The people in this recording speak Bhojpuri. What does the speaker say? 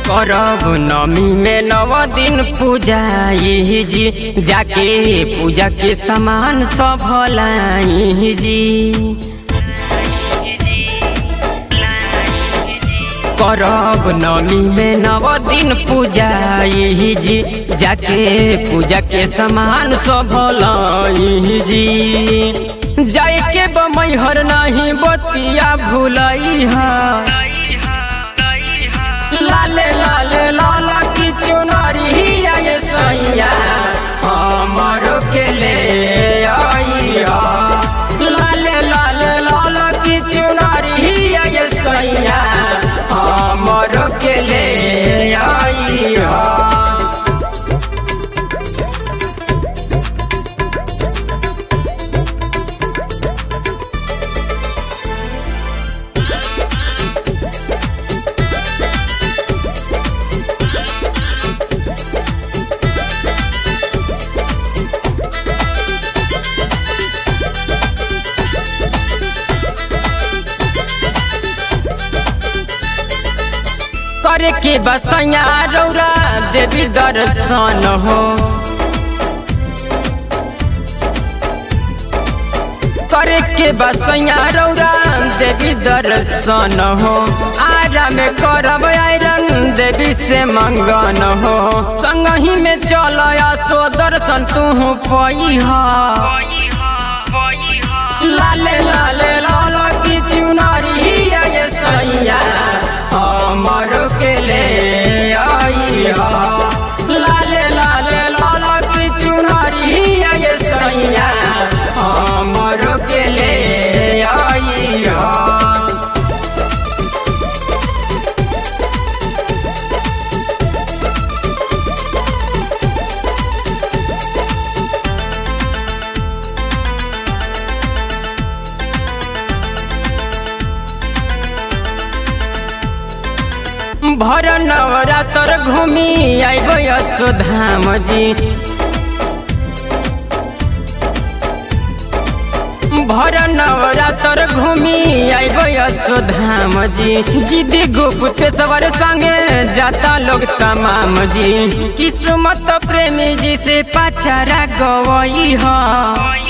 करब नमी में नव दिन पूजा यही जी जाके पूजा के सामान सब लाई जी करब नमी में नव दिन पूजा यही जी जाके पूजा के सामान सब लाई जी जाए के बमैहर नहीं बतिया भूलई है लाले लाले लाला की चुनरी आए सैया हमारो के ले आइया लाले लाले लाला की चुनरी आए सैया हमारो के ले आइया करे के बसैया रौरा देवी दर्शन हो करे के बसैया रौरा देवी दर्शन हो आरा में करब आयरन देवी से मंगन हो संगही में चल सो दर्शन तू पई लाले लाले लाला की चुनरी आए सैया हमारो के ले आइया लाले लाले लाला की चुनरी आए सैया हमारो के ले आइया भर नवरात्र घूमी आइब यशोधाम जी भर नवरात्र घूमी आइब यशोधाम जी जिदी गुप्त सवर संगे जाता लोग तमाम जी किस्मत प्रेमी जी से पचारा गवई है